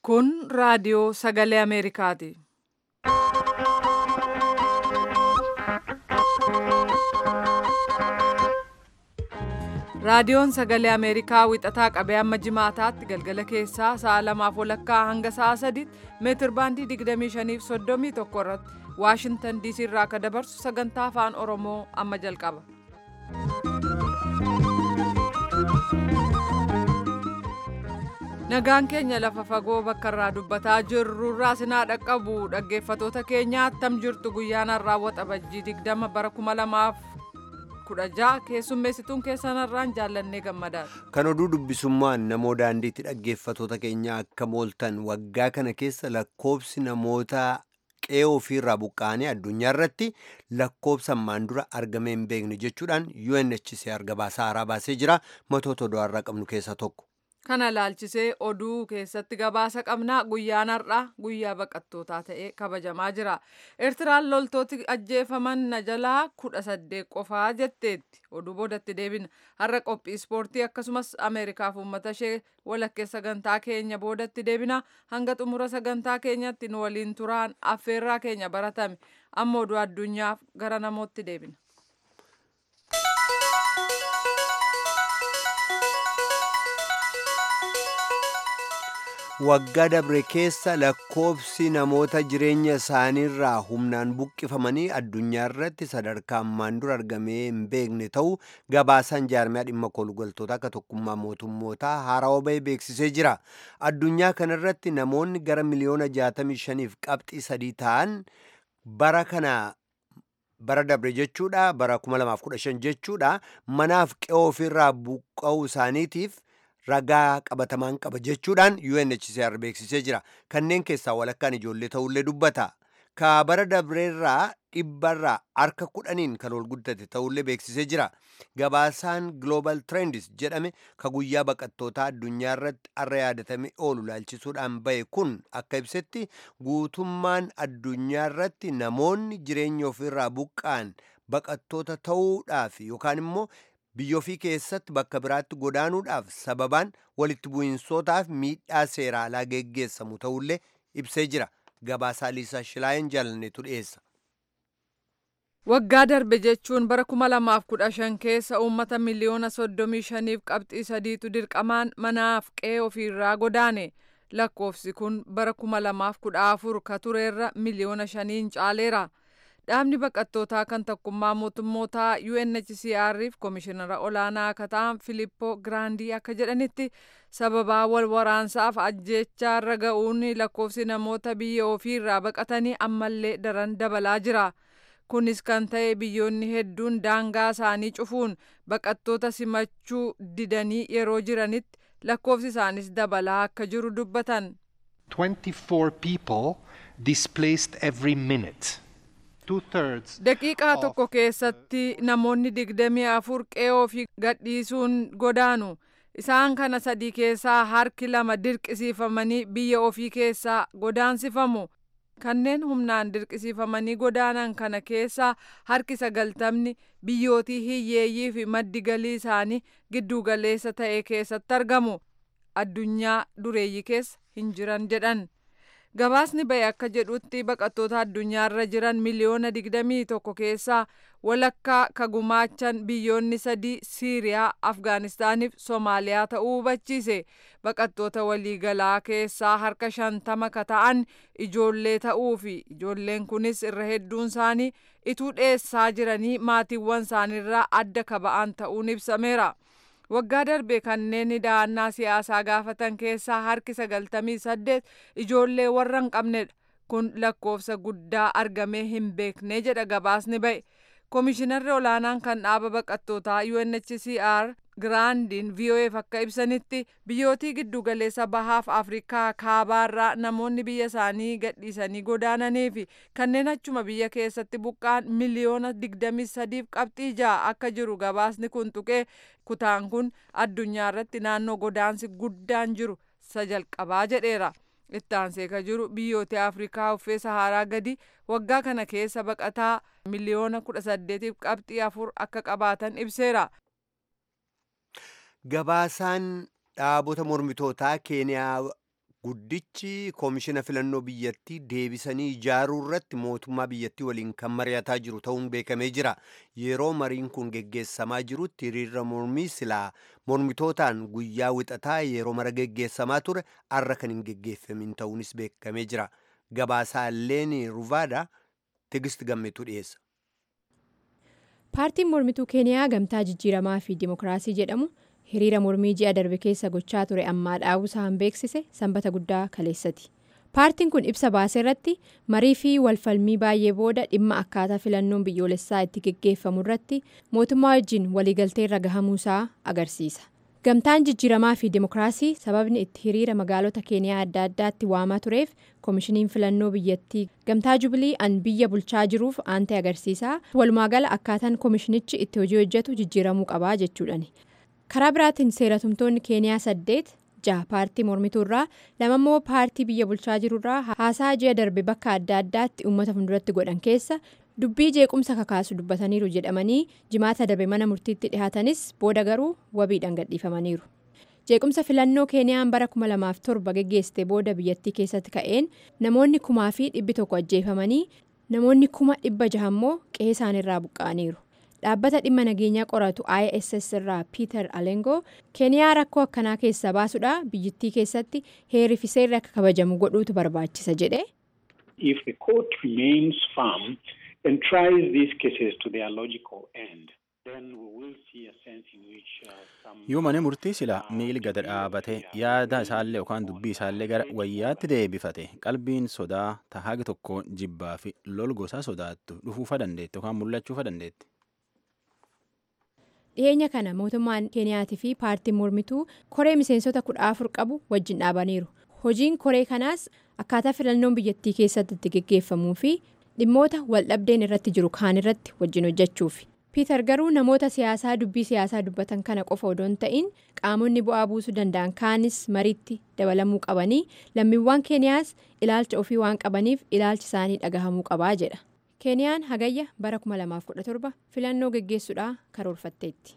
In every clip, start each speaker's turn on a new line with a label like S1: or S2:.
S1: Kun raadiyoo sagalee Ameerikaati. Raadiyoon sagalee Ameerikaa wixataa qabee amma jimaataatti galgala keessaa sa'a lamaaf walakkaa hanga sa'a sadiitti meetir baandii 25 fi 31 irratti Waashintan DC irraa akka dabarsu sagantaa afaan Oromoo amma jalqaba. Nagaan keenya lafa fagoo bakka irraa dubbataa jirru irraa sinaa dhaqqabu dhaggeeffatoota keenya attam jirtu guyyaan raawwata bajjii 20 bara 2016 keessummeessituun keessanarraan jaallannee gammadaadha.
S2: Kan oduu dubbisummaan namoo daandiitti dhaggeeffatoota keenya akka mooltan waggaa kana keessa lakkoobsi namoota qe'ee ofiirraa buqqa'anii addunyaa irratti lakkoobsa ammaan dura argamee hin beekne jechuudhaan UNHCR gabaasaa haaraa baasee jira matoota oduu har'aa qabnu keessaa tokko.
S1: Kana laalchisee oduu keessatti gabaasa qabnaa guyyaan har'aa guyyaa baqattootaa ta'ee kabajamaa jira. Eertiraan loltooti ajjeefaman na jalaa kudha saddeet qofaa jetteetti. Oduu boodatti deebina. Har'a qophii ispoortii akkasumas Ameerikaaf uummata ishee walakkeessa sagantaa keenya boodatti deebina. Hanga xumura sagantaa keenyatti nu waliin turaan affeerraa keenya baratame. Amma oduu addunyaaf gara namootti deebina.
S2: waggaa dabre keessa lakkoobsi namoota jireenya isaaniirraa humnaan buqqifamanii addunyaa irratti sadarkaa ammaan dura argamee hin beekne ta'uu gabaasaan jaarmiyaa dhimma kolgaltoota akka tokkummaa mootummootaa haarawaa bahee beeksisee jira addunyaa kanarratti namoonni gara miliyoona 65 fi qabxii sadii ta'an bara kana bara dabre jechuudha bara 2015 jechuudha manaaf qe'oo ofirraa buqqa'uu isaaniitiif ragaa qabatamaan qaba jechuudhaan UNHCR beeksisee jira. Kanneen keessaa walakkaan ijoollee ta'ullee dubbata. Ka bara dabreerraa dhibbarraa harka kudhaniin kan ol guddate ta'ullee beeksisee jira. Gabaasaan Global Trends jedhame ka guyyaa baqattootaa addunyaa irratti har'a yaadatamee oolu laalchisuudhaan bahe kun akka ibsetti guutummaan addunyaa irratti namoonni jireenya ofirraa buqqa'an baqattoota ta'uudhaaf yookaan immoo biyya ofii keessatti bakka biraatti godaanuudhaaf sababaan walitti bu'insootaaf miidhaa seeraa alaa geggeessamu ta'ullee ibsee jira gabaasaa liisaa shilaayin jaalanneetu dhiyeessa.
S1: Waggaa darbe jechuun bara 2015 keessa uummata miliyoona 35 qabxii sadiitu dirqamaan manaaf qe'ee ofiirraa godaane. Lakkoofsi kun bara 2014 ka tureerra miliyoona shaniin caaleera. Dhaabni baqattootaa kan tokkummaa mootummootaa UNHCR fi Komishinara olaanaa akka ta'an Filippoo Giraandii akka jedhanitti sababaa wal waraansaaf ajjechaa irra ga'uun lakkoofsi namoota biyya ofiirraa baqatanii ammallee daran dabalaa jira. Kunis kan ta'e biyyoonni hedduun daangaa isaanii cufuun baqattoota simachuu didanii yeroo jiranitti lakkoofsi isaanis dabalaa akka jiru dubbatan.
S3: 24 people displaced every minute.
S1: Daqiiqaa tokko keessatti namoonni digdamii afur qe'ee ofii gadhiisuun godaanu. Isaan kana sadii keessaa harki lama dirqisiifamanii biyya ofii keessaa godaansifamu. Kanneen humnaan dirqisiifamanii godaanan kana keessaa harki sagaltamni biyyootii hiyyeeyyii fi maddi galii isaanii giddugaleessa ta'e keessatti argamu. Addunyaa dureeyyii keessa hin jiran jedhan. Gabaasni bahe akka jedhutti baqattoota addunyaarra jiran miliyoona 21 keessaa walakkaa ka gumaachan biyyoonni sadii Siiriyaa, Afgaanistaaniif Soomaaliyaa ta'uu hubachiise. Baqattoota waliigalaa keessaa harka shantama ka ta'an ijoollee ta'uu fi ijoolleen kunis irra hedduun isaanii ituu dheessaa jiranii maatiiwwan isaaniirraa adda ka ba'an ta'uun ibsameera. waggaa darbe kanneen da'annaa siyaasaa gaafatan keessaa harki sagaltamii saddeet ijoollee warra hin qabnedha kun lakkoofsa guddaa argamee hin beekne jedha gabaasni ba'e koomishinarri olaanaan kan dhaaba baqattootaa UNHCR giraandiin VOAf akka ibsanitti biyyootii giddugaleessa bahaaf afrikaa kaabaarraa namoonni biyya isaanii gadhiisanii godaananii fi kanneen achuma biyya keessatti buqqaan miliyoona 23 qabxii ja'a akka jiru gabaasni kun tuqee kutaan kun addunyaa irratti naannoo godaansi guddaan jiru isa jalqabaa jedheera. itti aansee ka jiru biyyoota afrikaa uffee saharaa gadi waggaa kana keessa baqataa miliyoona 18 qabxii afur akka qabaatan ibseera.
S2: Gabaasaan dhaabota mormitootaa Keeniyaa guddichi koomishina filannoo biyyattii deebisanii ijaaruu irratti mootummaa biyyattii waliin kan mari'ataa jiru ta'uun beekamee jira yeroo mariin kun geggeessamaa jirutti hiriirra mormii silaa mormitootaan guyyaa wixataa yeroo mara geggeessamaa ture arra kan hin geggeeffamin ta'uunis beekamee jira gabaasaa leeni ruvaadha tigist gammetu dhiyeessa.
S4: paartiin mormituu keeniyaa gamtaa jijjiiramaa fi dimokiraasii jedhamu hiriira mormii ji'a darbe keessa gochaa ture ammaa dhaabusaan beeksise sanbata guddaa kaleessati paartiin kun ibsa baase irratti marii fi walfalmii baay'ee booda dhimma akkaataa filannoon biyyoolessaa itti geggeeffamu irratti mootummaa wajjin waliigaltee irra gahamuusaa agarsiisa gamtaan jijjiiramaa fi dimokiraasii sababni itti hiriira magaalota keeniyaa adda addaatti waamaa tureef koomishiniin filannoo biyyattii gamtaa jubilii an biyya bulchaa jiruuf aantee agarsiisaa walumaagala akkaataan koomishinichi itti hojii hojjetu jijjiiramuu qabaa jechuudhani. karaa biraatiin seeratumtoonni keeniyaa saddeet jaha paartii mormituu irraa lamammoo paartii biyya bulchaa jiru irraa haasaa ji'a darbe bakka adda addaatti uummata fuulduratti godhan keessa dubbii jeequmsa kakaasu dubbataniiru jedhamanii jimaata darbe mana murtiitti dhihaatanis booda garuu wabiidhaan gadhiifamaniiru. jeequmsa filannoo keeniyaan bara 2007 geggeessite booda biyyattii keessatti ka'een namoonni kumaa fi dhibbi tokko ajjeefamanii namoonni kuma dhibba jaha immoo qe'ee isaaniirraa buqqa'aniiru. dhaabbata dhimma nageenyaa qoratu iss irraa piiter alengoo keeniyaa rakkoo akkanaa keessaa baasuudha biyyattii keessatti heerii fi seerri akka kabajamu godhuutu barbaachisa jedhe.
S5: if the court remains firm and tries these cases to their logical end then we will see a sense in which uh, some.
S6: yoo mana murtii sila miili gada dhaabate yaada isaallee yookaan dubbii isaallee gara wayyaatti deebifate qalbiin sodaa tahaagi tokko jibbaa fi lol gosaa sodaattu dhufuufa dandeetti yookaan mul'achuufa dandeetti.
S4: dhiyeenya kana mootummaan keeniyaatii fi paartiin mormituu koree miseensota kudha afur qabu wajjin dhaabaniiru hojiin koree kanaas akkaataa filannoon biyyattii keessatti itti geggeeffamuu fi dhimmoota waldhabdeen irratti jiru kaan irratti wajjin hojjechuufi piiter garuu namoota siyaasaa dubbii siyaasaa dubbatan kana qofa odoo hin ta'in qaamonni bu'aa buusuu danda'an kaanis mariitti dabalamuu qabanii lammiiwwan keeniyaas ilaalcha ofii waan qabaniif ilaalchi isaanii dhagahamuu qabaa jedha. keeniyaan hagayya bara 2017 filannoo geggeessuudhaa karoorfatteetti.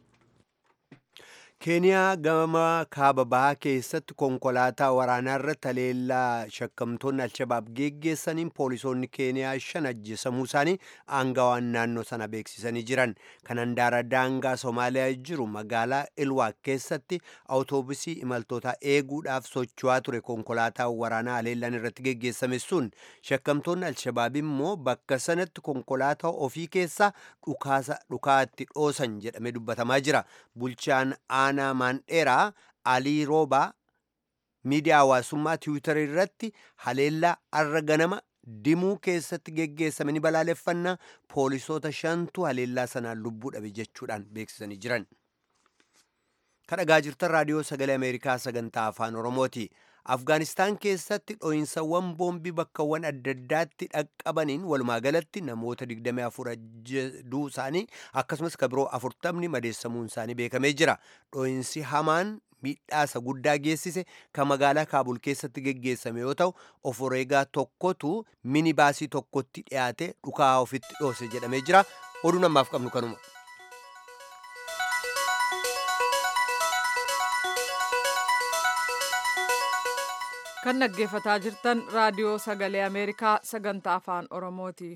S2: keeniyaa gama kaaba bahaa keessatti konkolaataa waraanaa irratti haleellaa shakkamtoonni alshabaab geggeessaniin poolisoonni keeniyaa shan ajjeesamuu isaanii aangawaan naannoo sana beeksisanii jiran kan handaara daangaa soomaaliyaa jiru magaalaa ilwaaq keessatti awutoobusii imaltoota eeguudhaaf socho'aa ture konkolaataa waraanaa haleellaan irratti geggeessame sun shakkamtoonni alshabaab immoo bakka sanatti konkolaataa ofii keessaa dhukaatti dhoosan jedhamee dubbatamaa jira bulchaan aanaa maandheeraa alii roobaa miidiyaa hawaasummaa tiwiitarii irratti haleellaa arra ganama dimuu keessatti geggeessame ni balaaleffannaa poolisoota shantu haleellaa sanaan lubbuu dhabe jechuudhaan beeksisanii jiran. kadhagaa jirtan raadiyoo sagalee ameerikaa sagantaa afaan oromooti. afgaanistaan keessatti dho'insawwan boombii bakkawwan adda addaatti dhaqqabaniin walumaa galatti namoota 24 duu isaanii akkasumas ka biroo 40 madeessamuun isaanii beekamee jira dho'insi hamaan miidhaasa guddaa geessise kan magaalaa kaabul keessatti geggeessame yoo ta'u of wareegaa tokkotu mini baasii tokkotti dhiyaate dhukaa ofitti dhoose jedhamee jira oduu namaaf qabnu kanuma.
S1: kan dhaggeeffataa jirtan raadiyoo sagalee ameerikaa sagantaa afaan oromooti.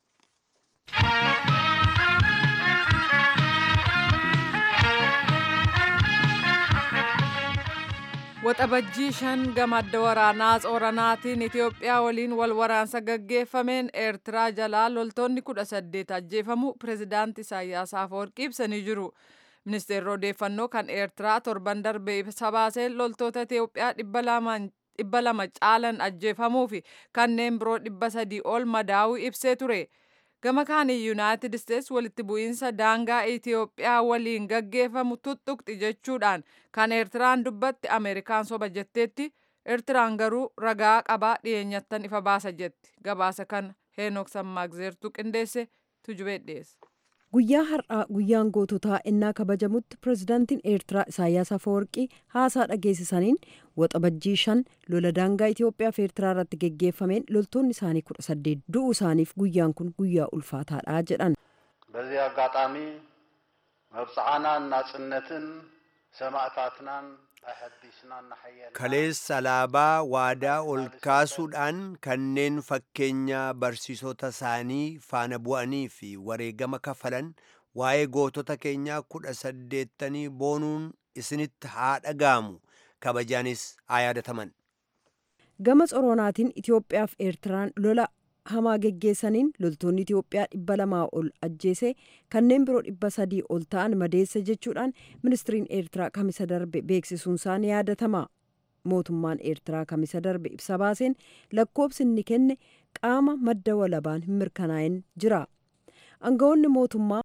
S1: waxabajjii shan gamadda waraanaa tsoranaatiin itiyoophiyaa waliin wal waraansa gaggeeffameen eertiraa jalaa loltoonni kudha saddeet ajjeefamu pirezidaanti isaayyaas afawarqii ibsanii jiru. ministeerri odeeffannoo kan eertiraa torban darbe ibsa baaseen loltoota itiyoophiyaa dhibba lamaan dhibba lama caalan ajjeefamuu fi kanneen biroo dhibba sadii ol madaa'uu ibsee ture. Gama kaaniin Yuunaayitid Isteets walitti bu'iinsa daangaa Itiyoophiyaa waliin gaggeeffamu tuttuqxi jechuudhaan kan Eertiraan dubbatti Ameerikaan soba jetteetti Eertiraan garuu ragaa qabaa dhiyeenyattan ifa baasa jetti. Gabaasa kan Heenok Sammaagzeertuu qindeesse tujubee dhiyeessa.
S7: guyyaa har'aa guyyaan goototaa innaa kabajamutti pirezidaantiin eertiraa isaayyaas afawarqii haasaa dhageessisaniin waxabajjii shan lola daangaa itiyoophiyaa fi eertiraa irratti geggeeffameen loltoonni isaanii kudha saddeet du'uu isaaniif guyyaan kun guyyaa ulfaataadha jedhan
S8: በዚህ አጋጣሚ መብፅዓናን ናጽነትን ሰማዕታትናን
S2: kaleessa alaabaa waadaa ol kaasuudhaan kanneen fakkeenya barsiisota isaanii faana bu'anii fi wareegama kafalan waa'ee gootota keenyaa kudha saddeettanii boonuun isinitti haa dhaga'amu kabajaanis haa yaadataman.
S7: gama tsoronaatiin itiyoophiyaaf eertiraan lola hamaa geggeessaniin loltoonni itiyoophiyaa dhibba lamaa ol ajjeese kanneen biroo dhibba sadii ol ta'an madeessa jechuudhaan ministiriin eertiraa kamisa darbe beeksisuunsaa ni yaadatama mootummaan eertiraa kamisa darbe ibsa baaseen lakkoobsi inni kenne qaama madda walabaan hin mirkanaa'in jira aangawoonni mootummaa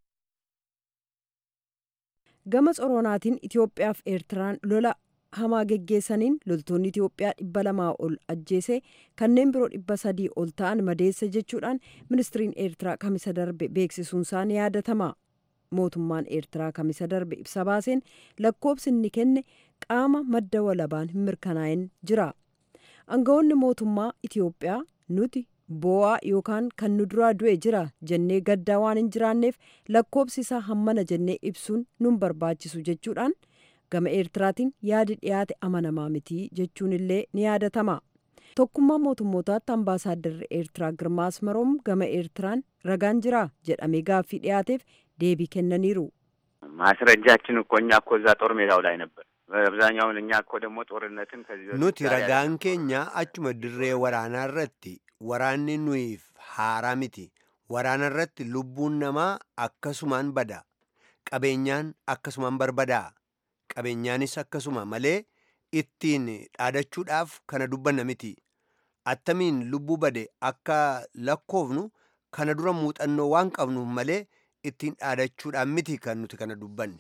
S7: gama tsoronaatiin itiyoophiyaaf eertiraan lola hamaa geggeessaniin loltoonni itiyoophiyaa dhibba lamaa ol ajjeese kanneen biroo dhibba sadii ol ta'an madeessa jechuudhaan ministiriin eertiraa kamisa darbe beeksisuunsaa ni yaadatama mootummaan eertiraa kamisa darbe ibsa baaseen lakkoobsi inni kenne qaama madda walabaan hin mirkanaa'in jira aangawoonni mootummaa itiyoophiyaa nuti boo'aa yookaan kan nu duraa du'e jira jennee gaddaa waan hin jiraanneef lakkoobsi isaa hammana jennee ibsuun nun barbaachisu jechuudhaan gama eertiraatiin yaadi dhiyaate amanamaa mitii jechuun illee ni yaadatama tokkummaa mootummootaatti ambaasaadarri eertiraa girmaa asmaroom gama eertiraan ragaan jira jedhamee gaaffii dhiyaateef deebii kennaniiru
S8: ማስረጃችን እኮ እኛ እኮ እዛ ጦር ሜዳው ላይ ነበር አብዛኛውን እኛ እኮ ደግሞ ጦርነትን ከዚህ በፊት
S2: nuti
S8: ጋር
S2: ragaan keenya achuma dirree waraanaa irratti waraanni nuyiif haaraa miti waraana irratti lubbuun namaa akkasumaan bada qabeenyaan akkasumaan barbadaa qabeenyaanis akkasuma malee ittiin dhaadachuudhaaf kana dubbanna miti attamiin lubbuu bade akka lakkoofnu kana dura muuxannoo waan qabnuuf malee ittiin dhaadachuudhaan miti kan nuti kana dubbanne.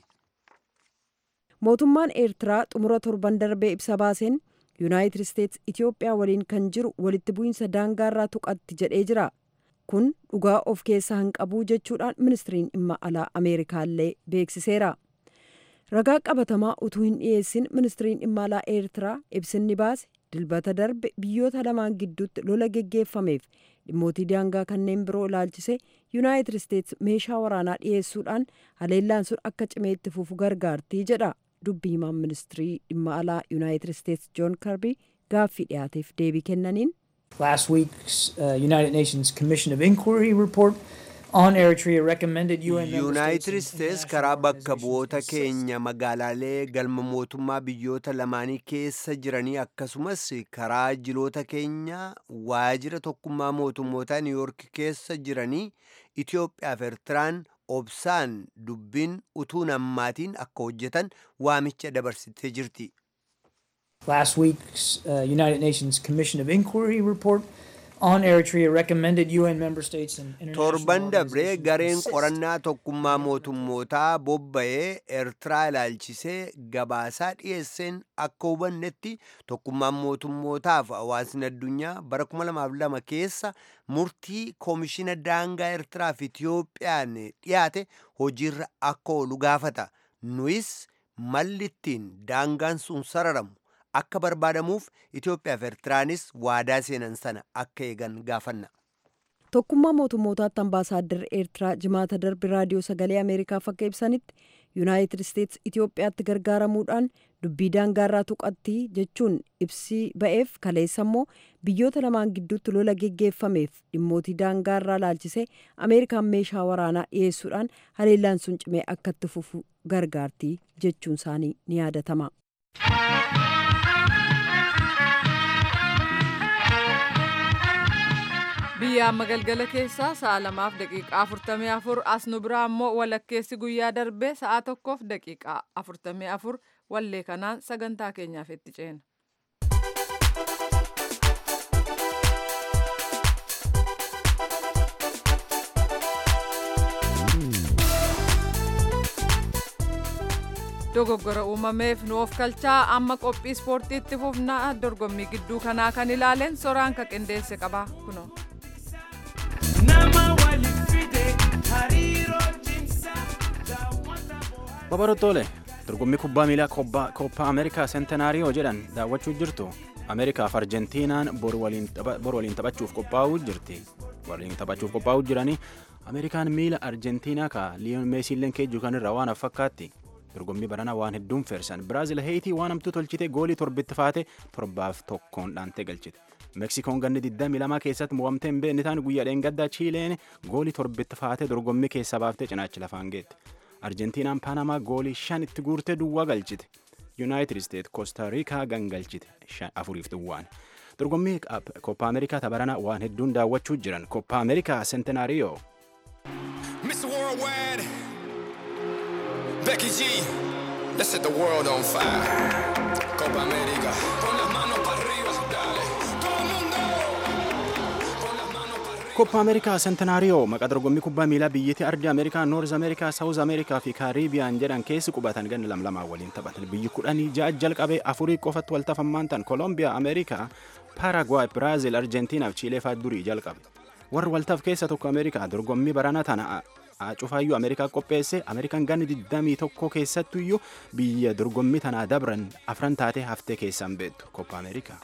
S7: mootummaan eertiraa xumura torban darbee ibsa baaseen yuunaayitid isteets itiyoophiyaa waliin kan jiru walitti bu'iinsa daangaarraa tuqatti jedhee jira kun dhugaa of keessaa hin qabuu jechuudhaan ministiriin dhimma alaa ameerikaallee beeksiseera ragaa qabatamaa utuu hin dhiyeessin ministiriin dhimma alaa eertiraa ibsinni baase dilbata darbe biyyoota lamaan gidduutti lola geggeeffameef dhimmootii daangaa kanneen biroo ilaalchise yuunaayitid isteets meeshaa waraanaa dhiyeessuudhaan haleellaan sun akka cimeetti fufu gargaartii jedha dubbi himaan ministirii dhimma alaa yuunaayitid isteets joon karbii gaaffii dhiyaateef deebii kennaniin
S9: Last week's uh, United Nations Commission of Inquiry report on Eritrea recommended UN member
S2: yuunaayitid
S9: states and
S2: isteets
S9: international
S2: karaa bakka
S9: organizations
S2: bu'oota
S9: assess
S2: keenya magaalaalee galma mootummaa biyyoota lamaanii keessa jiranii akkasumas karaa jiloota keenya waajjira tokkummaa mootummootaa niiwuyoork keessa jiranii itiyoophiyaaf eertiraan obsaan dubbiin utuu nammaatiin akka hojjetan waamicha dabarsitee jirti.
S9: Last week's uh, United Nations Commission of Inquiry report on Eritrea recommended UN member states and international
S2: torban dabree
S9: organizations
S2: gareen
S9: assist
S2: qorannaa tokkummaa mootummootaa bobba'ee eertiraa ilaalchisee gabaasaa dhiyeesseen akka hubannetti tokkummaan mootummootaaf hawaasni addunyaa bara 2002 keessa murtii koomishina daangaa eertiraa fi itiyoophiyaan dhiyaate hojiirra akka oolu gaafata nuyis malli ittiin daangaan sun sararamu akka barbaadamuuf itiyoophiyaa fi eertiraanis waadaa seenan sana akka eegan gaafanna.
S7: tokkummaa mootummootaatti ambaasaadarri eertiraa jimaata darbe raadiyoo sagalee ameerikaaf akka ibsanitti yuunaayitid isteets itiyoophiyaatti gargaaramuudhaan dubbii daangaarraa tuqatti jechuun ibsii ba'eef kaleessa immoo biyyoota lamaan gidduutti lola geggeeffameef dhimmootii daangaarraa laalchisee ameerikaan meeshaa waraanaa dhiyeessuudhaan haleellaan sun cimee akka itti fufu gargaartii jechuun isaanii ni yaadatama.
S1: biyya amma galgala keessaa sa'a lamaaf daqiiqaa afurtamii afur as nu biraa immoo walakkeessi guyyaa darbee sa'a tokkoof daqiiqaa afurtamii afur wallee kanaan sagantaa keenyaaf itti ceena. dogoggora uumameef nu of kalchaa amma qophii ispoortiitti fufnaa dorgommii gidduu kanaa kan ilaaleen soraan ka qindeesse qaba kunoo.
S6: Babarottoolee dorgommii kubbaa miilaa koppaa Ameerikaa seentenaariyoo jedhan daawwachuu jirtu. Ameerikaaf Arjentiinaan bor waliin taphachuuf qophaa'uu jirti. Waliin taphachuuf qophaa'uu jiranii Ameerikaan miila Arjentiinaa ka Liyoon Meesiilleen keejjuu kan irraa waan fakkaatti. dorgommii baranaa waan hedduun feersan biraazil heeyitii waan hamtuu tolchite goolii torbitti faate torbaaf tokkoon dhaantee galchite meksikoon ganni 22 keessatti mo'amtee hin beekne taan guyyaa dheengaddaa chiileen goolii torbitti faate dorgommii keessa baaftee cinaachi lafaan geette arjentiinaan paanamaa goolii shan itti guurtee duwwaa galchite yuunaayitid isteet koostaariikaa gangalchite afuriif duwwaan dorgommii koppaa ameerikaa tabarana waan hedduun daawwachuu jiran koppaa ameerikaa sentenaariyoo
S10: Mr. Worldwide, Becky G, let's set the world on fire. Copa América, con las manos para arriba, dale. Todo el mundo, con las manos para arriba.
S6: koppaa ameerikaa sentenaariyoo maqaa dorgommii kubbaa miilaa biyyattii ardii ameerikaa noorz ameerikaa saawuz ameerikaa fi kaariibiyaan jedhan keessi qubatan ganna lamlamaa waliin taphatan biyyi kudhanii ja'a jalqabee afurii qofatti wal tafammaan tan koolombiyaa ameerikaa paaragwaay biraazil arjentiinaa fi chiilee fa'aa durii jalqabe warri waltaaf keessa tokko ameerikaa dorgommii baranaa tana cufaayyuu ameerikaa qopheesse ameerikaan ganni 21 keessattuyyuu biyya dorgommii tanaa dabran afran taatee haftee keessan beektu koppaa ameerikaa.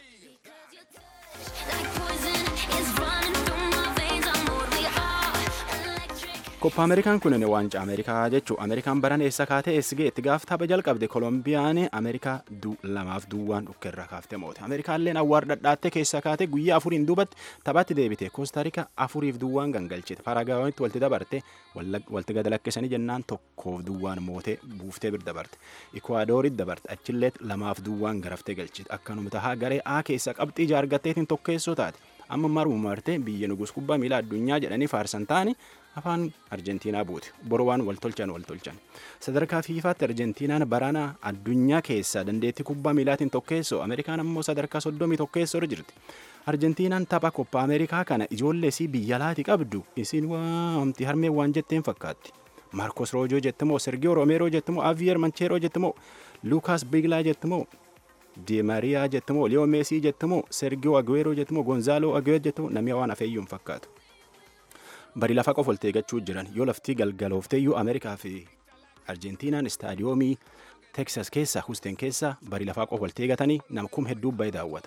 S6: Koppa Ameerikaan kun waancaa Ameerikaa jechuun Ameerikaan baran eessa kaatee eessa itti gaaf tapha jalqabde Kolombiyaan Ameerikaa lamaaf duwwaan dhukkeerra kaaftee moote. Ameerikaalleen awwaar dhadhaattee keessa kaatee guyyaa afuriin duubatti taphatti deebite. Koostaariika afuriif duwwaan gangalchite. Paraagaayitti walti dabarte walti gad lakkisanii jennaan tokkoof duwwaan mootee buuftee bir dabarte. Ikwaadoorit dabarte achillee lamaaf duwwaan garaftee galchite. Akkanuma tahaa garee A keessa qabxii jaargatteetiin tokkeessoo taate. Amma maruma martee biyya nugus kubbaa miilaa addunyaa jedhanii faarsan ta'anii afaan arjentiinaa buute boru waan wal tolchan wal tolchan sadarkaa fiifaatti arjentiinaan baraana addunyaa keessaa dandeettii kubbaa miilaatiin tokkeessoo ameerikaan ammoo sadarkaa soddomii tokkeessoo irra jirti arjentiinaan tapha koppa ameerikaa kana ijoollee isii biyya laati qabdu isin waamti harmee waan jetteen fakkaatti maarkos roojoo jettimoo sergiyoo roomeeroo jettimoo aviyer mancheeroo jettimoo luukaas biglaa jettimoo Di Mariyaa jettimoo Liyoo Meesii jettimoo Sergiyoo Aguero jettimoo Gonzaaloo Aguero jettimoo namni waan afeeyyuu hin fakkaatu. bari lafa qofa oltee eeggachuu jiran yoo laftii galgaloofteeyyuu ameerikaa fi arjentiinaan istaadiyoomii teksas keessa husten keessa bari lafaa qofa oltee eeggatanii nama kum hedduu baay'ee daawwata.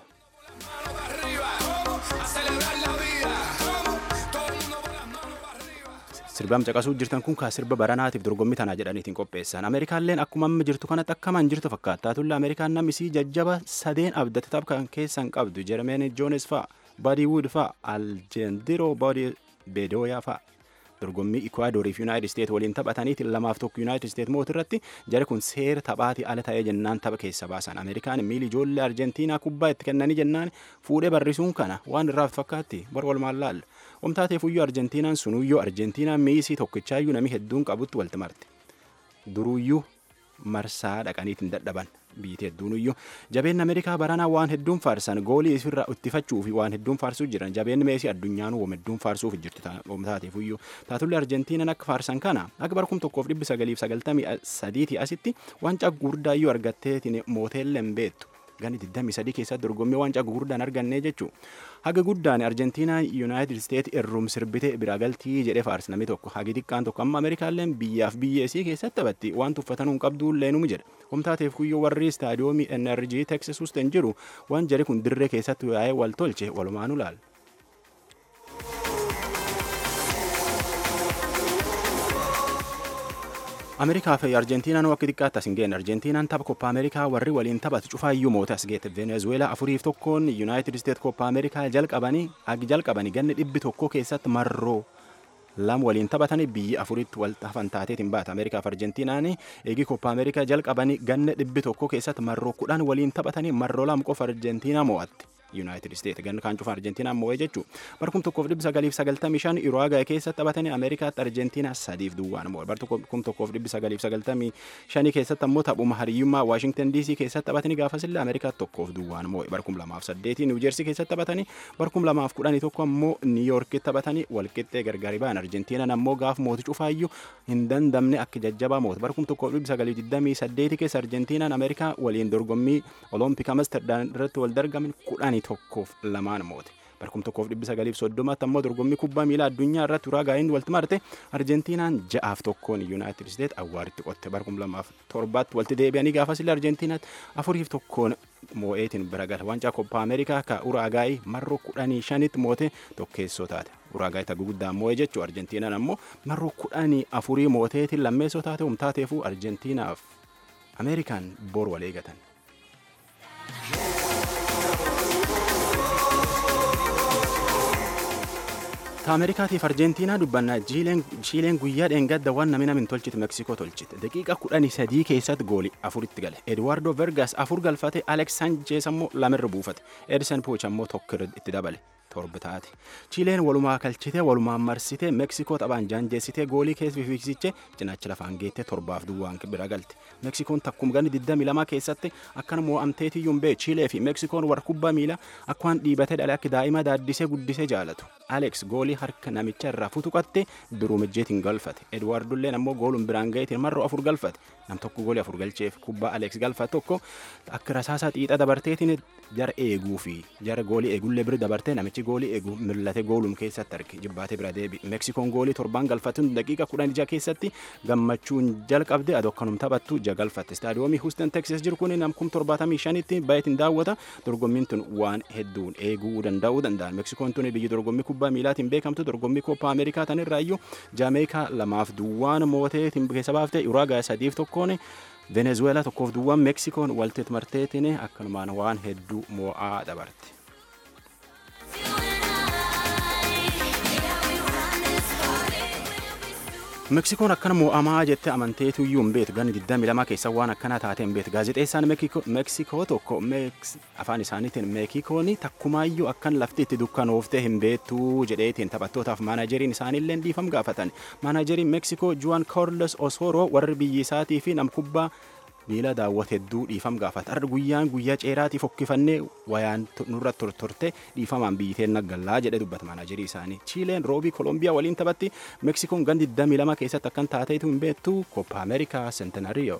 S6: sirbaan caqasuu jirtan kun kaa sirba baranaatiif dorgommii tanaa jedhaniitiin qopheessan ameerikaalleen akkuma amma jirtu kanatti akkamaan jirtu fakkaata tulla ameerikaan namni isii jajjaba sadeen abdate tapha keessan qabdu jermeen joones fa'a baadii wuud fa'a aljendiroo baadii beedooyaa fa'a dorgommii ikwaadorii fi yuunaayitid isteet waliin taphataniitiin lamaaf tokko yuunaayitid isteet moot irratti jara kun seera taphaatii ala ta'ee jennaan tapha keessa baasan ameerikaan miili ijoollee arjentiinaa kubbaa itti kennanii jennaan fuudhee barrisuun kana waan irraaf fakkaatti bar walumaan laalla omtaateef uyyuu arjentiinaan sunuyyoo arjentiinaan miisii tokkichaayyuu namni hedduun qabutti walti marte duruyyuu marsaa dhaqaniitiin dadhaban biyyattii hedduunuyyuu jabeen ameerikaa baranaa waan hedduun faarsan goolii isirraa ittifachuu fi waan hedduun faarsuu jiran jabeen meesii addunyaan waan hedduun faarsuuf jirtu taateefuyyuu taatullee arjentiinan akka faarsan kana akka bara kum tokkoof dhibbi sagaliif sagaltamii sadiitii asitti waancaa gurguddaayyuu argatteetiin mooteelleen beettu ganni 23 keessatti dorgommii waancaa gurguddaan argannee jechuu haga guddaan arjentiinaa yuunaayitid isteet irrum sirbite bira galtii jedhee faarsi namni tokko hagi xiqqaan tokko amma ameerikaalleen biyyaaf biyyeesii keessatti taphatti waan tuffatanuu qabduu leenumu jedha humtaateef kuyyoo warri istaadiyoomii nrg teksas husten jiru waan jari kun dirree keessatti yaa'ee wal tolche walumaanu laala. ameerikaa fi arjentiinaan akka xiqqaatti as hin geenne arjentiinaan tapha koppa ameerikaa warri waliin taphatu cufaayyuu moote as geette venezueelaa afuriif tokkoon yuunaayitid isteet koppa ameerikaa jalqabanii agi jalqabanii ganni dhibbi tokko keessatti marroo lama waliin taphatanii biyyi afuritti wal hafan taateetiin baata ameerikaa fi arjentiinaan eegi koppa ameerikaa jalqabanii ganna dhibbi tokko keessatti marroo kudhan waliin taphatanii marroo lama qofa arjentiinaa mo'atte. yuunaayitid isteet ganna kaan cufa arjentiinaan mo'ee jechuu bara kum tokkoof dhibbi sagaliif sagaltamii shan uruwaagaay keessatti taphatanii ameerikaatti arjentiinaa sadiif duwwaan mo'e bara kum tokkoof dhibbi sagaliif sagaltamii shanii keessatti ammoo taphuma hariyyummaa waashingtan diisii keessatti taphatanii gaafasillee ameerikaatti tokkoof duwwaan mo'e bara kum lamaaf saddeetii niwujeersii keessatti taphatanii bara kum lamaaf kudhanii tokko ammoo niiyoorkitti taphatanii walqixxee gargari ba'an arjentiinaan ammoo gaaf mooti cufaayyuu hin dandamne akka jajjabaa moote bara kum tokkoof dhibbi sagaliif digdamii saddeetii keessa arjentiinaan ameerikaa waliin dorgommii olompik amsterdam irratti wal dargaman kudhanii tokkoof lamaan moote barkum tokkoof dhibbi sagaliif soddomatti ammoo dorgommii kubbaa miilaa addunyaa irratti uraagaayin walti marte arjentiinaan ja'aaf tokkoon yuunaayitid isteet awwaaritti qotte barkum lamaaf torbaatti walti deebi'anii gaafasillee arjentiinaatti afuriif tokkoon moo'eetiin bira gala waancaa koppaa ameerikaa ka uraagaayii marroo kudhanii shanitti moote tokkeessoo taate uraagaayii ta'uu guddaan moo'ee jechuu arjentiinaan ammoo marroo kudhanii afurii mooteetiin lammeessoo taate humtaateefuu arjentiinaaf ameerikaan boor wal eegatan. ta ameerikaatiif arjentiinaa dubbannaa chiileen guyyaa dheengadda waan namni namin tolchite meksikoo tolchite daqiiqa kudhanii sadii keessatti goolii afuritti gale eduwaardo vergaas afur galfate alex sanchees ammoo lamirra buufate edison pooch ammoo tokko itti dabale torba taate chiileen walumaa kalchite walumaan marsite meksikoo taphaan jaanjeessite goolii keessa fiigsiche cinaacha lafaan geette torbaaf duwwaan bira galte meksikoon takkuma ganni 22 keessatti akkana mo'amteetiyyuun bee chiilee fi meksikoon warra kubbaa miilaa akkaan dhiibatee dhale akka daa'ima daaddisee guddisee jaalatu alex goolii harka namicha irraa futuqatte biruu mijjeetiin galfate edwaardulleen ammoo gooluun biraan gaheetiin marroo afur galfate nam tokko goolii afur galcheef kubbaa alex galfate tokko akka rasaasaa xiixa dabarteetiin jara eeguu fi jara goolii eegullee bira dabartee namichi goolii eegu millate goolum keessatti arge jibbaatee bira deebi meksikoon goolii torbaan galfatun daqiiqa kudhan ija keessatti gammachuun jalqabde adokkanum taphattu ija galfatte istaadiyoomii huustan teksas jiru kun namkum torbaatamii shanitti baay'eetiin daawwata dorgommiin tun waan hedduun eeguu danda'uu danda'an meksikoon tun biyyi dorgommii kubbaa miilaatiin beekamtu dorgommii koppaa ameerikaa tanirraayyuu jaameekaa lamaaf duwwaan mooteetiin keessa baafte uraagaa sadiif tokkoon venezueelaa tokkoof duwwaan meksikoon walteet marteetiin akkanumaan waan hedduu moo'aa dabarte. meksikoon akkana mo'amaa jette amanteetuyyuu hin beetu ganni 22 keessa waan akkana taate hin beetu gaazexeessaan meksikoo tokko afaan isaaniitiin meekikoon takkumaayyuu akkan lafti itti dukkanooftee hin beektu jedheetiin taphattootaaf maanajeriin isaaniillee dhiifam gaafatan maanajeriin meksikoo juan carlos osoro warri biyyi isaatii fi nam kubbaa miila daawwate hedduu dhiifam gaafata arra guyyaan guyyaa ceeraatii fokkifannee wayaan nurra tortorte dhiifamaan biyyiteen naggallaa jedhe dubbata maanajerii isaanii chiileen roobii koolombiyaa waliin taphatti meksikoon gandi 22 keessatti akkan taateetu hin beektu koppa ameerikaa sentenariyo.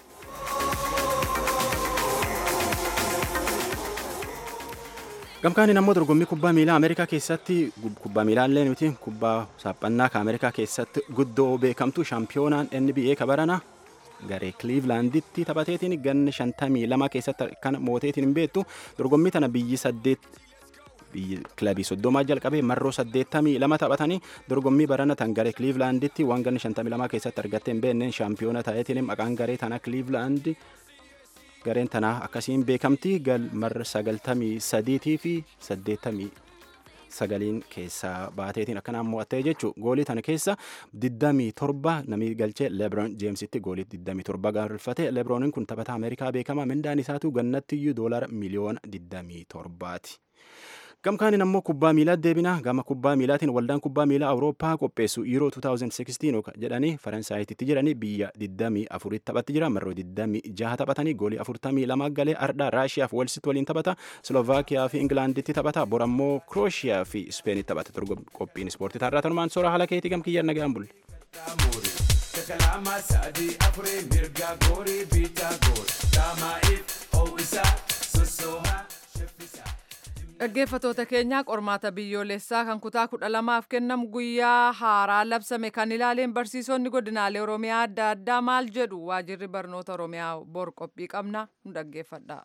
S6: gamkaaniin ammoo dorgommii kubbaa miilaa ameerikaa keessatti kubbaa miilaallee nuti kubbaa saaphannaa ka ameerikaa keessatti guddoo beekamtu shaampiyoonaan nba kabarana garee Clevelanditti taphateetiin ganna shantamii lama keessatti kan mooteetiin hin beektu dorgommii tana biyyi saddeet biyyi kilabii soddomaa jalqabee marroo saddeettamii lama taphatanii dorgommii barana tan garee Clevelanditti waan ganna shantamii lama keessatti argattee hin beekneen shaampiyoona ta'eetiin maqaan garee tana Cleveland gareen tanaa akkasiin beekamti marra sagaltamii sadiitii fi saddeettamii sagaliin keessaa baateetiin akkanaan mo'attee jechuun goolii tana keessa 27 namni galchee lebron jeemsitti goolii 27 gaarrifate lebrooniin kun taphataa ameerikaa beekamaa mindaan isaatu gannattiyyuu doolara miliyoona 27ti. gamkaaniin ammoo kubbaa miilaa deebina gama kubbaa miilaatiin waldaan kubbaa miilaa awurooppaa qopheessu yeroo 2016 jedhanii faransaayititti jiranii biyya 24 taphatti jira marroo 26 taphatanii goolii 42 galee ardhaa raashiyaa fi walsitti waliin taphata slovaakiyaa fi ingilaanditti taphata bor ammoo krooshiyaa fi ispeenitti taphata qophiin ispoortii taarraa tanumaan soora haala keetii gamkiyyaan nagaan bulle. Kalama sadii afurii mirga goorii biitaa goor daamaa'iif ho'isaa sossoohaa sheffisaa.
S1: dhaggeeffatoota keenyaa qormaata biyyoolessaa kan kutaa kudha lamaaf kennamu guyyaa haaraa labsame kan ilaaleen barsiisonni godinaalee oromiyaa adda addaa maal jedhu waajirri barnoota oromiyaa bor qophii qabna nu dhaggeeffadha.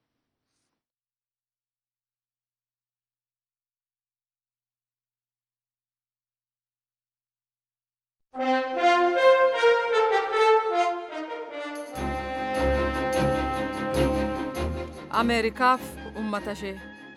S1: ameerikaaf ummata ishee.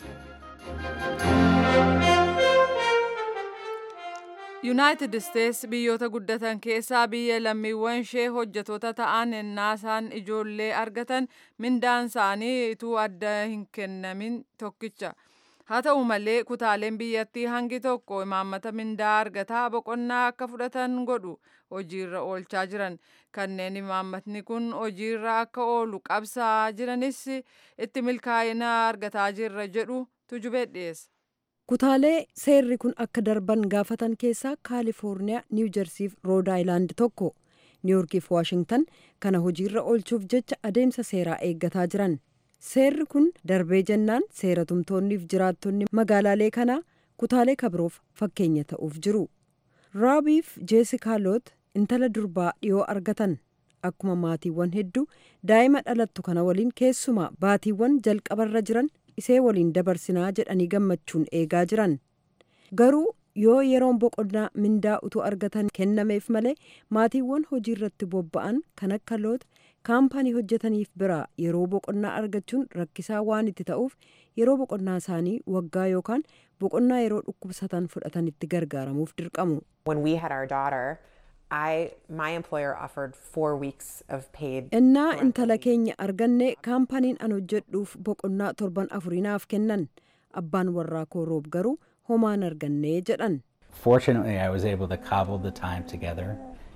S1: yuunaayitid isteets biyyoota guddatan keessaa biyya lammiiwwan ishee hojjetoota ta'an ennaa isaan ijoollee argatan mindaan isaanii ituu adda hin kennamin tokkicha haa ta'u malee kutaaleen biyyattii hangi tokko imaammata mindaa argataa boqonnaa akka fudhatan godhu hojiirra oolchaa jiran kanneen imaammatni kun hojiirra akka oolu qabsaa jiranis itti milkaa'ina argataa jirra jedhu tujubee dhiyeessa.
S7: kutaalee seerri kun akka darban gaafatan keessaa kaalifoorniyaa niiw jersiif rood aayilaand tokko niiwyorkiif waashingtan kana hojiirra oolchuuf jecha adeemsa seeraa eeggataa jiran seerri kun darbee jennaan seera tumtoonniif jiraattonni magaalaalee kanaa kutaalee kabiroof fakkeenya ta'uuf jiru raabiif jeesikaa loot intala durbaa dhiyoo argatan akkuma maatiiwwan hedduu daa'ima dhalattu kana waliin keessumaa baatiiwwan jalqabarra jiran isee waliin dabarsinaa jedhanii gammachuun eegaa jiran garuu yoo yeroon boqonnaa mindaa utuu argatan kennameef malee maatiiwwan hojii irratti bobba'an kan akka loot kaampaanii hojjetaniif biraa yeroo boqonnaa argachuun rakkisaa waan itti ta'uuf yeroo boqonnaa isaanii waggaa yookaan boqonnaa yeroo dhukkubsatan fudhatanitti gargaaramuuf dirqamu.
S11: When we had our daughter, I my employer offered four weeks of paid.
S7: Innaa intala keenya arganne kaampaniin an hojjedhuuf boqonnaa torban afuriinaaf kennan abbaan warraa koo roob garuu homaan arganne jedhan.
S12: Fortunately, I was able to cobble the time together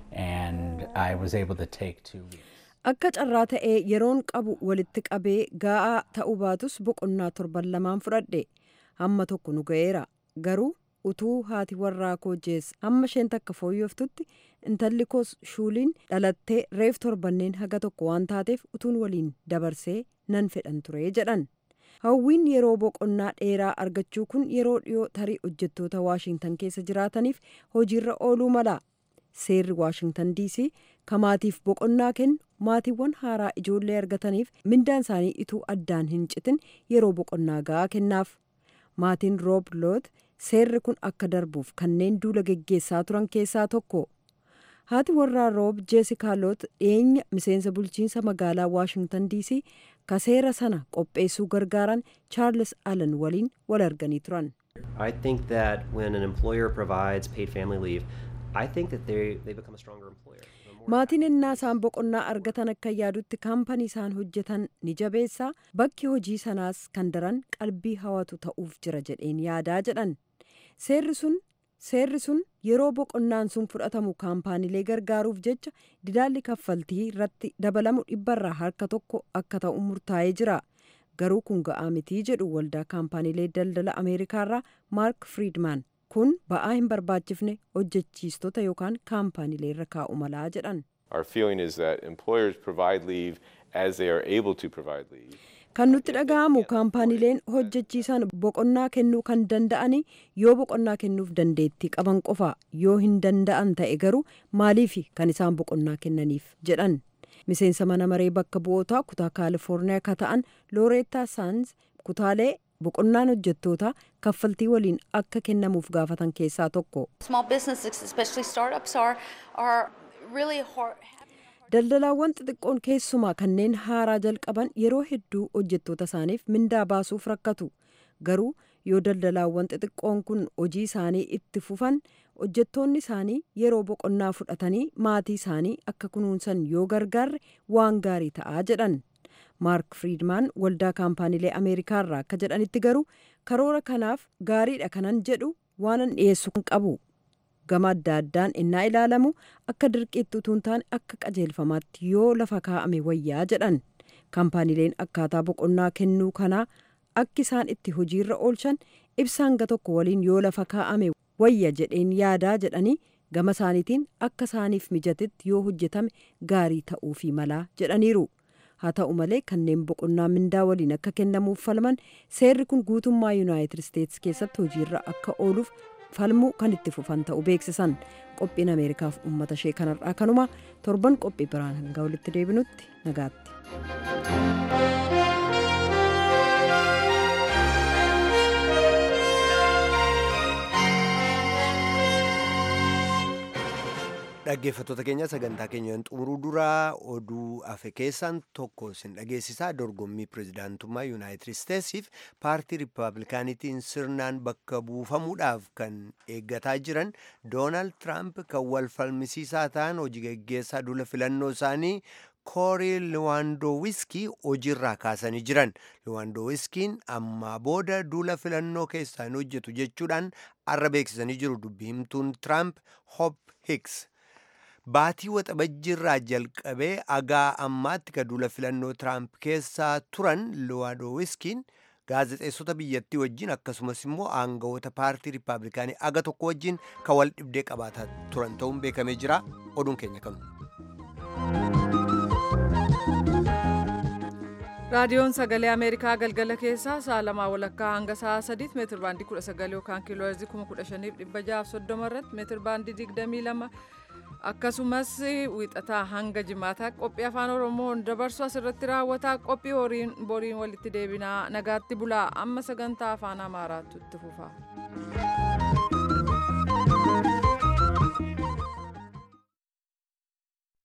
S12: and I was able to take two weeks.
S7: Akka carraa ta'ee yeroon qabu walitti qabee gaa'aa ta'uu baatus boqonnaa torban lamaan fudhadhe hamma tokko nu ga'eera garuu utuu haati warraa koo jees hamma isheen takka fooyyoftutti intalli koos shuuliin dhalattee reef torbanneen haga tokko waan taateef utuun waliin dabarsee nan fedhan ture jedhan. hawwiin yeroo boqonnaa dheeraa argachuu kun yeroo dhiyoo tarii hojjettoota waashingtan keessa jiraataniif hojiirra ooluu mala seerri waashingtan diisii kamaatiif boqonnaa kennu maatiiwwan haaraa ijoollee argataniif mindaan isaanii ituu addaan hin citin yeroo boqonnaa ga'aa kennaaf maatiin roob loot seerri kun akka darbuuf kanneen duula geggeessaa turan keessaa tokko haati warraa roob jeesikaa loot dhiyeenya miseensa bulchiinsa magaalaa waashingtan diisii ka seera sana qopheessuu gargaaran chaarles allen waliin wal arganii turan.
S13: I think that when an employer provides paid family leave, I think that they, they become a stronger employer.
S7: Maatiin innaa isaan boqonnaa argatan akka yaadutti kaampanii isaan hojjetan ni jabeessaa bakki hojii sanaas kan daran qalbii hawatu ta'uuf jira jedheen yaadaa jedhan. Seerri sun seerri sun yeroo boqonnaan sun fudhatamu kaampaaniilee gargaaruuf jecha didaalli kaffaltii irratti dabalamu dhibbarraa harka tokko akka ta'u murtaa'ee jira garuu kun ga'aa mitii jedhu waldaa kaampaaniilee daldala ameerikaarraa maark friidman kun ba'aa hin barbaachifne hojjechiistota yookaan kaampaaniilee irra kaa'u malaa jedhan.
S14: Our feeling is that employers provide leave as they are able to provide leave.
S7: kan nutti dhaga'amu kaampaaniileen hojjechiisan boqonnaa kennuu kan danda'ani yoo boqonnaa kennuuf dandeettii qaban qofa yoo hin danda'an ta'e garuu maaliif kan isaan boqonnaa kennaniif jedhan miseensa mana maree bakka bu'ootaa kutaa kaalifoorniyaa ka ta'an looreetaa saans kutaalee boqonnaan hojjettootaa kaffaltii waliin akka kennamuuf gaafatan keessaa tokko.
S15: Small businesses, especially startups, are are really hard.
S7: daldalaawwan xixiqqoon keessumaa kanneen haaraa jalqaban yeroo hedduu hojjettoota isaaniif mindaa baasuuf rakkatu garuu yoo daldalaawwan xixiqqoon kun hojii isaanii itti fufan hojjettoonni isaanii yeroo boqonnaa fudhatanii maatii isaanii akka kunuunsan yoo gargaarre waan gaarii ta'aa jedhan maark friidmaan waldaa kaampaaniilee ameerikaarraa akka jedhanitti garuu karoora kanaaf gaariidha kanan jedhu waanan dhiyeessu kan qabu. gama adda addaan innaa ilaalamu akka dirqiitti utuu hin taane akka qajeelfamaatti yoo lafa kaa'ame wayyaa jedhan kaampaaniileen akkaataa boqonnaa kennuu kanaa akki isaan itti hojiirra oolchan ibsaan hanga tokko waliin yoo lafa kaa'ame wayya jedheen yaadaa jedhanii gama isaaniitiin akka isaaniif mijatetti yoo hojjetame gaarii ta'uufii malaa jedhaniiru. haa ta'u malee kanneen boqonnaa mindaa waliin akka kennamuuf falman seerri kun guutummaa yuunaayitid isteetsi keessatti hojiirra akka ooluuf falmuu kan itti fufan ta'u beeksisan qophiin ameerikaaf uummata ishee kanarraa kanuma torban qophii biraan hanga walitti deebinutti nagaatti.
S2: dhaggeeffattoota keenya sagantaa keenyaan xumuruu duraa oduu hafe keessaan tokko isin dhageessisaa dorgommii pirezidaantummaa yuunaayitid isteetsiif paartii riippaabilikaanitiin sirnaan bakka buufamuudhaaf kan eeggataa jiran doonaald tiraamp kan wal falmisiisaa ta'an hojii geggeessaa duula filannoo isaanii koorii liwaandoowiskii hojiirraa kaasanii jiran liwaandoowiskiin ammaa booda duula filannoo keessaa hin hojjetu jechuudhaan arra beeksisanii jiru dubbii himtuun tiraamp hop hiks baatii waxabajjiirraa jalqabee agaa ammaatti ka duula filannoo tiraamp keessaa turan liwaandoowiskiin gaazexeessota biyyattii wajjin akkasumas immoo aangawoota paartii riippaabilikaanii aga tokko wajjin ka wal dhibdee qabaataa turan ta'uun beekamee jira oduun keenya kanu.
S1: raadiyoon sagalee ameerikaa galgala keessaa sa'a lamaa walakkaa hanga sa'a sadiitti meetir baandii kudha sagal yookaan kiiloo heerzii kuma kudha shaniif dhibba jaaf soddoma irratti meetir baandii digdamii lama akkasumas wiixataa hanga jimaataa qophii afaan oromoon dabarsu asirratti raawwataa qophii horiin boriin walitti deebinaa nagaatti bulaa amma sagantaa afaan amaaraatu itti fufa.